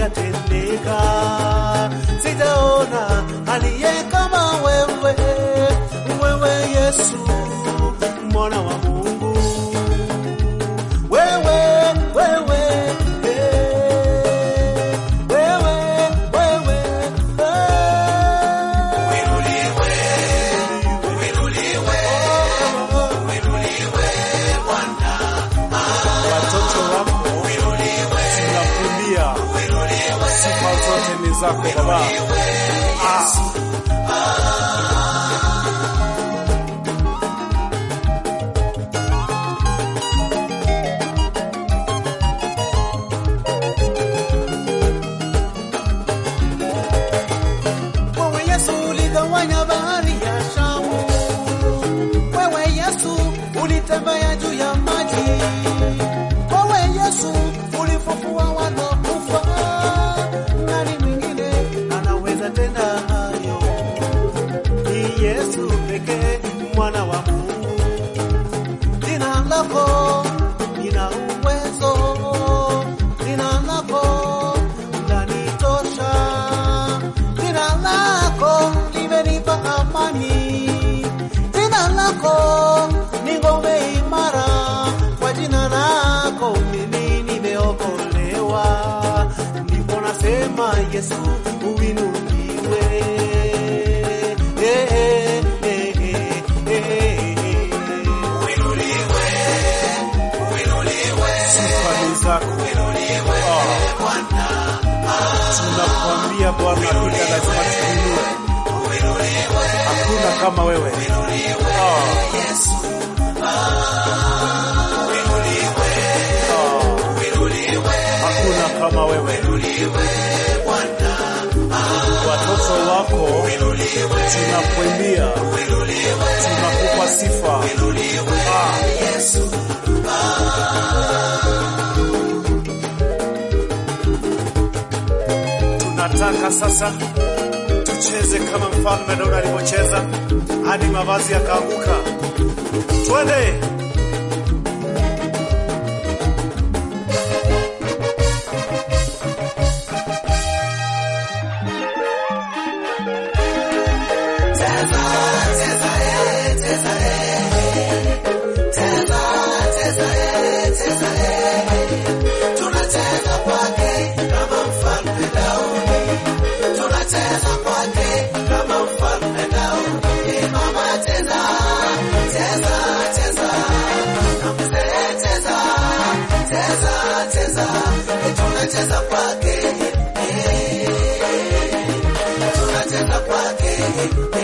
yatendeka. Sijaona aliye kama wewe, wewe Yesu mwana wa Mungu, wewe wewe eh, wewe wewe eh. watoto wako tunakulia, sifa zote ni zako Baba. Ah. Wewe Yesu uligawanya bahari ya Shamu, wewe Yesu ulitembea juu ya maji, wewe Yesu ulifufua wanakufa. Nani mwingine anaweza tenda hayo? Ni Yesu pekee, mwana wa Mungu. Jina lako lina uwezo, jina lako lanitosha, jina lako limenipa amani, jina lako ni ngome imara, kwa jina lako mimi nimeokolewa, ndipo nasema Yesu uinuliwe. Eh, eh, eh, eh, eh, eh. Sifa ni zako. Ah. Tunakuambia Bwana, hakika lazima tuinue. Hakuna kama wewe. Ah. Ah. Hakuna kama wewe. Watoto wako tunakuimbia, tunakupa sifa. Ah. Tunataka sasa tucheze kama mfalme Daudi alivyocheza hadi mavazi yakaanguka. Twende! tunacheza kwake, tunacheza kwake,